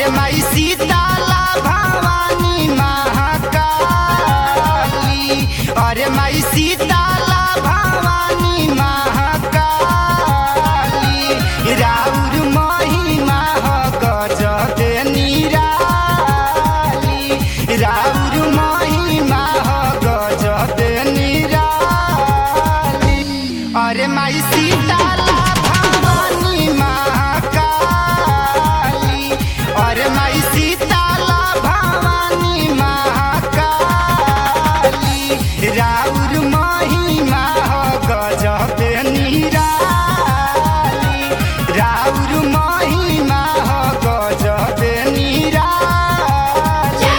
अरे माई सीताला भवानी महाकाली अरे माई सीताला भवानी महाकाली राउर महिमा ह गजबे निराली राउर महिमा ह गजबे निराली अरे माई सीताला भवानी महाकाली अरे माई सीताला भवानी महाकाली राउर महिमा ह गजबे निराली राउर महिमा ह गजबे निराली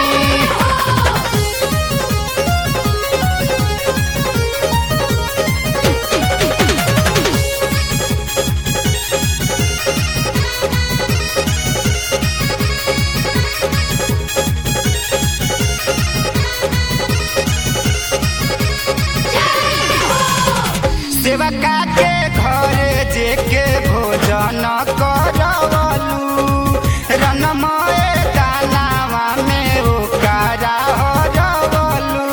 सेवका के घरे जेके भोजन करवलू रनमय दानावा में ओकरा हरवलू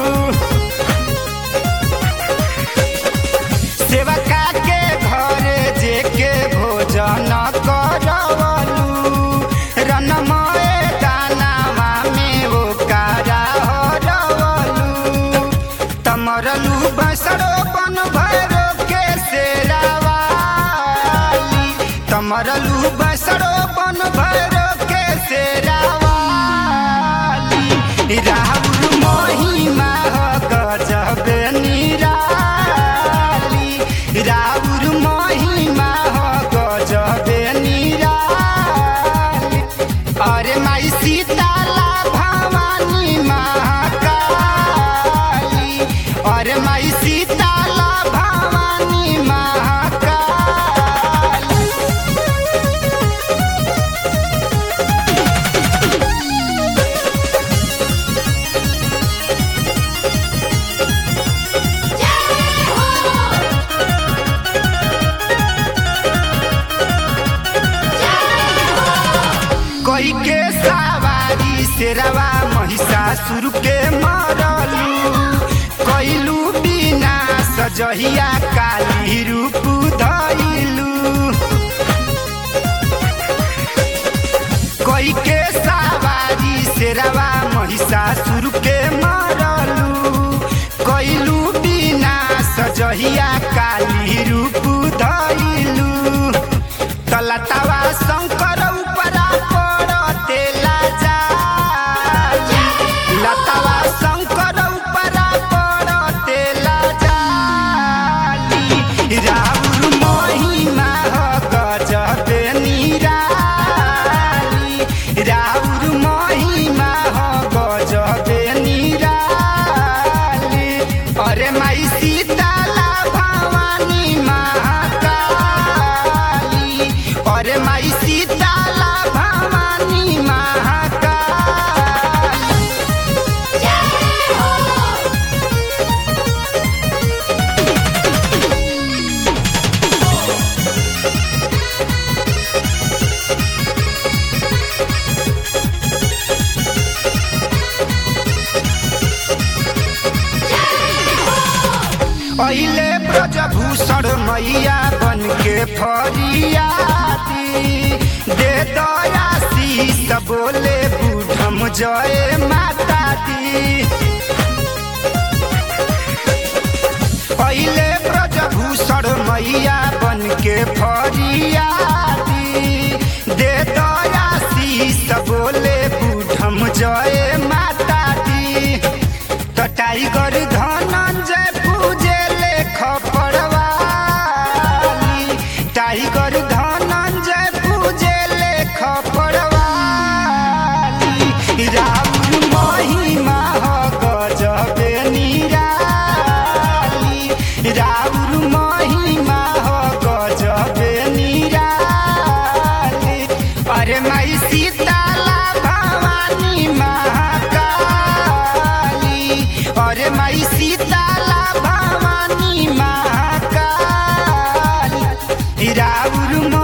सेवका के घरे जेके भोजन करवलू रनमय दानावा में ओकरा हरवलू तमरलू बसड़ो बन भैरो के सेरावाली तमरलू बसड़ो बन भैरो के सेरावाली राहुल महिमा ह गजबे निराली राहुल महिमा ह गजबे निराली अरे माई सीताला भवानी महाकाली अरे माई सीताला भवानी महाकाली कोई के सवारी शेरवा महिषासुर के मरलू कैलू बिना सजहिया काली रूप धैलू कोई के सवारी शेरवा महिषासुर के मरलू कैलू बिना सजहिया काली रूप धैलू तलतवा शंकर उपरा पड़ते लाजा लतवा शंकर उपरा पड़ते लाजाली राउर महिमा ह गजबे निराली राउर महिमा ह गजबे निराली अरे माई सीताला भवानी महाकाली अरे माई सीताला भवानी महाकाली अहिले ब्रजभूषण मैया बन के फरियादी दे दयाशीष बोले बूढ़म जय माता दी अहिले ब्रजभूषण मैया बन के फरियादी दे दयाशीष बोले बूढ़म जय माता दी तो टाइगर धनंजय पूजे लेख पड़वाली टाइगर धनंजय पूजे लेख पड़वाली राउर महिमा ह गजबे निराली राउर महिमा ह गजबे निराली अरे माई सीताला भवानी महाकाली अरे माई सीताला भवानी महाकाली राउर